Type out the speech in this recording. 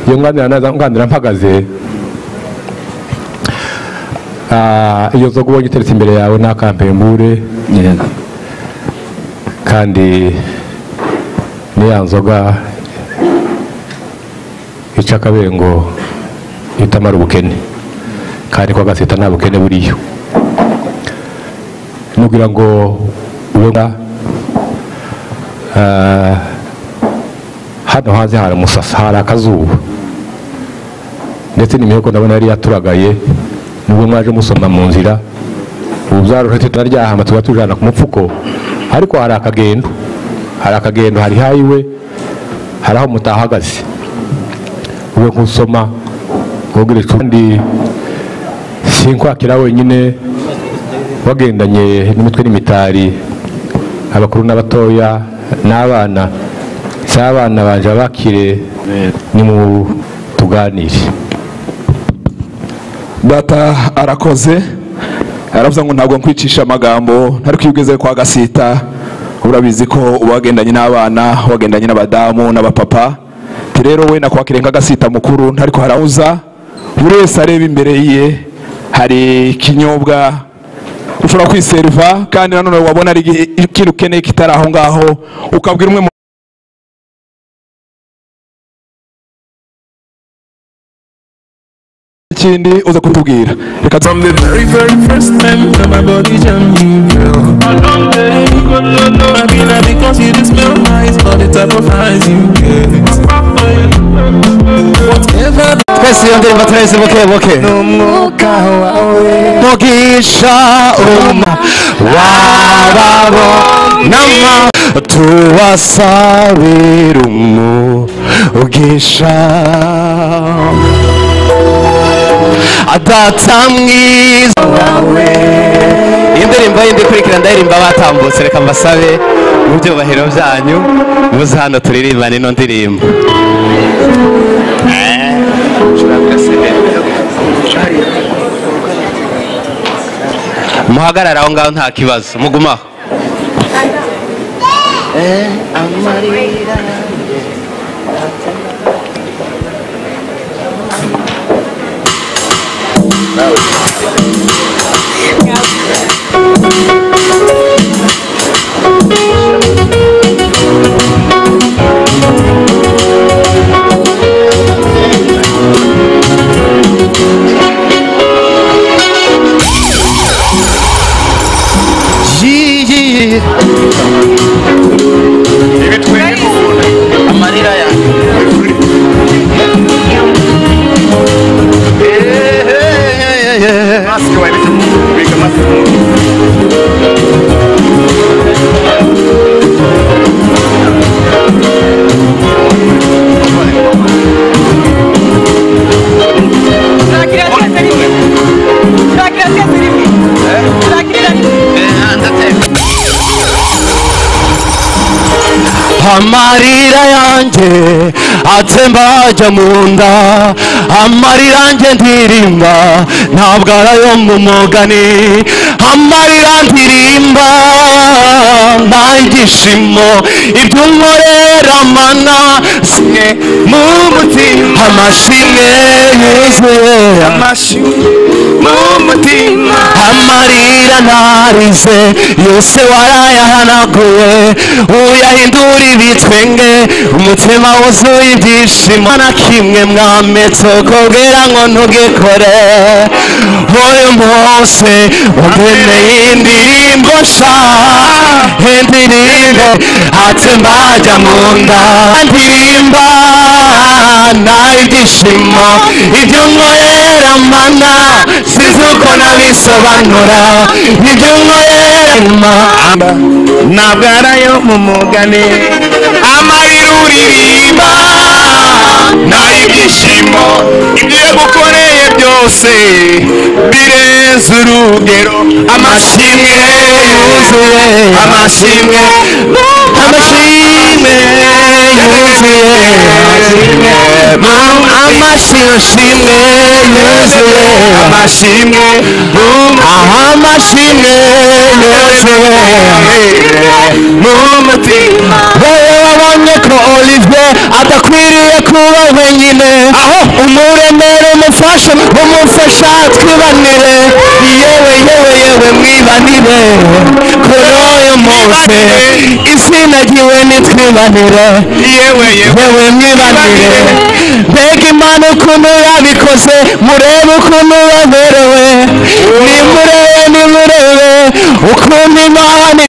iyo nganira naza nganira mpagaze Ah, iyo nzoga ubonye iteretse imbere yawe nta kampembure yego kandi ni ya nzoga ica akabengo itamara ubukene kandi kwa gaseta nta bukene buriyo nugira ngo ube nga ah, hano hanze hari umusasa hari akazuba ndetse n'imiheko ndabona yari yaturagaye nubwo mwaje musoma mu nzira ubu byaruhetse turaryahama tuba tujana ku mupfuko ariko hari akagendo hari akagendo hari hayiwe hari aho mutahagaze wowe nkusoma wogereje kandi sinkwakira wenyine wagendanye n'imitwe n'imitari abakuru n'abatoya n'abana si abana banje abakire ni mu tuganire data arakoze aravuze ngo ntabwo nkwicisha amagambo ntari kwibwize kwa gasita urabizi ko uba wagendanye n'abana wagendanye n'abadamu n'abapapa Ati rero we nakwakiriye nka gasita mukuru ntari harahuza buri wese areba imbere ye hari ikinyobwa ushobora kwiseriva kandi nanone wabona ari igihe- ikintu ukeneye kitari aho ngaho ukabwira umwe mu kindi uza kutubwira reka From the very, very first time that my body jammed you, girl. Along the way, you go low, low. I mean, I because you just smell nice, all the type of eyes you get. Whatever twese iyo ndirimbo turayise buke buke umwuka wawe mugisha uma wababonamo tubasabira umugisha adata mwiza wawe indirimbo yindi ikurikira ndaririmba batambutse reka mbasabe mu byubahiro byanyu muze hano turirimbane ino ndirimbo muhagarare aho ngaho nta kibazo mugumaho Yiyi. amarira yanjye amarira yanjye atemba ajya mu nda amarira yanjye ndirimba ntabwo ari ayo mu mugani amarira ndirimba nta ibyishimo ibyo unkorera mana simwe mu mutima amashimwe yuzuye amashi mu mutima amarira narize yose warayahanaguye uyahindura ibitwenge umutima wuzuye ibyishimo na kimwe mwametse ukubwira ngo ntugikore uyu munsi umpemeye indirimbo sha indirimbo ate mbajya mu nda ndirimba nta ibyishimo ibyo nkorera mana sinzi uko nabisobanura ibyo nkorera mana ntabwo ari ayo mu mugani amarira uririmba nta ibyishimo ibyo yagukoreye byose birenze urugero amashimwe yuzuye amashimwe amashimwe yuzuye amashimwe amashimwe yuzuye amashimwe aha amashimwe yuzuye mu mutima wowe wabonye ko olivier adakwiriye kuba wenyine aho umuremere umufashe umufasha twibanire yewe yewe yewe mwibanire kuri uyu munsi isi nagiwe nitwibanire yewe yewe mwibanire mbega imana ukuntu yabikoze murebe ukuntu yaberewe nimurebe nimurebe ukuntu imana